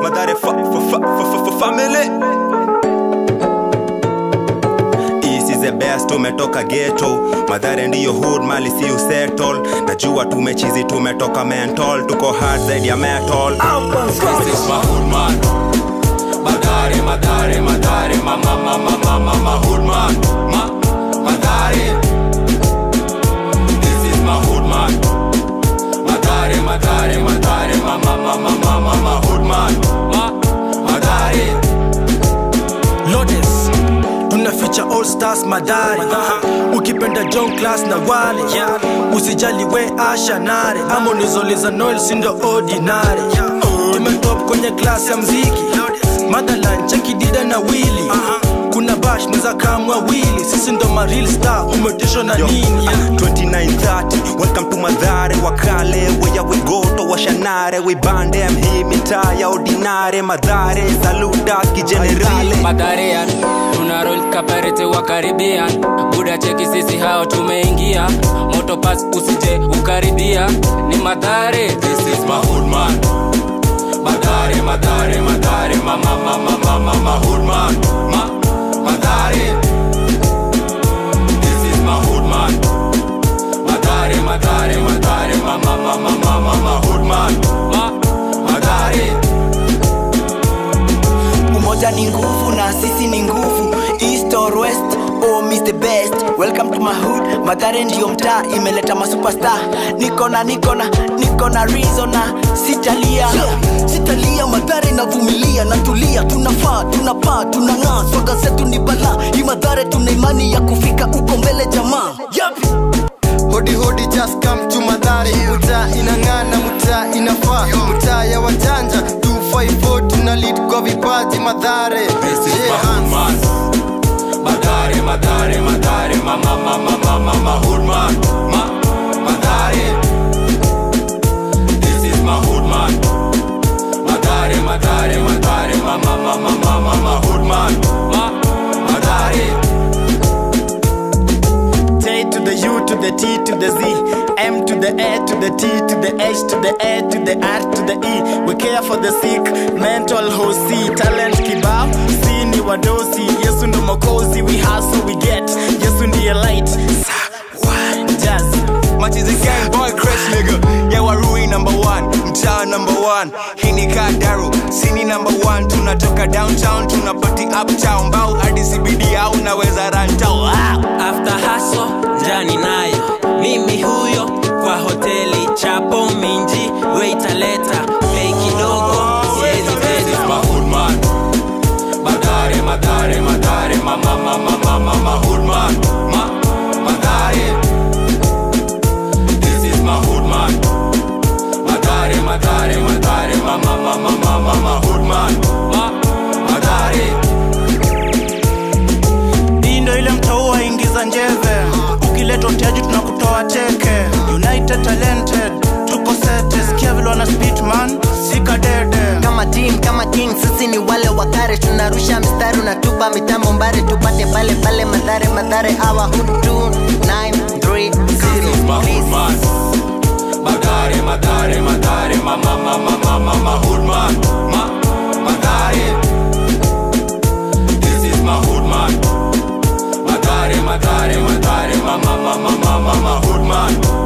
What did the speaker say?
madhare fa, fa, fa, fa, fa, fa, family East is the best tumetoka ghetto madhare ndiyo hood mali si usettle najua tumechizi tumetoka mental tuko hard zaidi ya metal This is my hood man. Madare, madare, madare, mama, mama, mama, my hood man. Ma, madare. This is my hood man. Madare, madare, madare, mama, mama, mama, my hood man. Ma, madare. Lotus tunaficha all stars madari ukipenda john class na wale usijali we asha nare ama unizoliza noel sindo ordinary tumetop kwenye klasi ya mziki motherland chekidida na wili kuna bash neza kamwa wili sisi ndo maril star umetishwa na Yo, nini ah, 2930 welcome to madhare wakale weya wegoto washanare wibandem hii mitaa ya ordinare madhare saluta kijenerale madharian tuna roll kaparete wa karibian buda cheki sisi hao tumeingia motopas usije ukaribia ni madhare This is my hood man. Madare, madare, madare, mama, mama, mama, my hood man. Ma, madare. This is my hood man. Madare, madare, madare, mama, mama, mama, my hood man. Ma, madare. umoja ni nguvu na sisi ni nguvu east or west oh miss the best welcome to my hood madhare ndiyo mtaa imeleta masuperstar niko na niko na niko na reason na sitalia sitalia madhare inavumilia natulia tunafaa tunapaa tunang'aa swaga zetu ni balaa hii madhare tuna imani ya kufika uko mbele jamaa yep. hodi hodi just come to madhari mtaa inang'ana mtaa inafaa mtaa ya wajanja 254 tuna lead kwa vipaji madhare This is my Yeah, hood man. Madare, madare, madare, mama, mama, mama, my hood man. Ma, madare. This is my hood man. Madare, madare, madare, mama, mama, mama, my hood man. Ma, madare. J to the U to the T to the Z M to the A to the T to the H to the A to the R to the E We care for the sick, mental hosi Talent kibao, si ni wadosi Yesu ndo mokozi, we hustle we get Yesu ndiye light, sa, wa, jazz Much is a gang boy crash nigga Yeah warui number one Mtaa number one Hii ni Kadaru Sini number one Tunatoka downtown Tunapati uptown Mbao hadi CBD au naweza rantau ah! after haso jani nayo mimi huyo kwa hoteli chapo minji weitaleta bei kidogo siezi This pesa is my hood man. Madare, madare, madare, mama, mama, mama, my hood man. Ma, madare. This is my hood man. Madare, madare, madare, mama, mama, mama, my hood man. Ma, madare. Hii ndo ile mtaua ingiza njeve Ukileta utiaji tunakutoa teke United talented Tuko sete Sikia vile wana spit man Sika dede kama team kama king sisi ni wale wakare tunarusha mistari unatupa mitambo mbare tupate pale pale madhare madhare awa hutu 930 This is my hood man. Madare, madare, madare, mama, mama, mama, my hood man. Ma, madare. This is my hood man. Madare, madare, madare, mama, mama, mama, my hood man.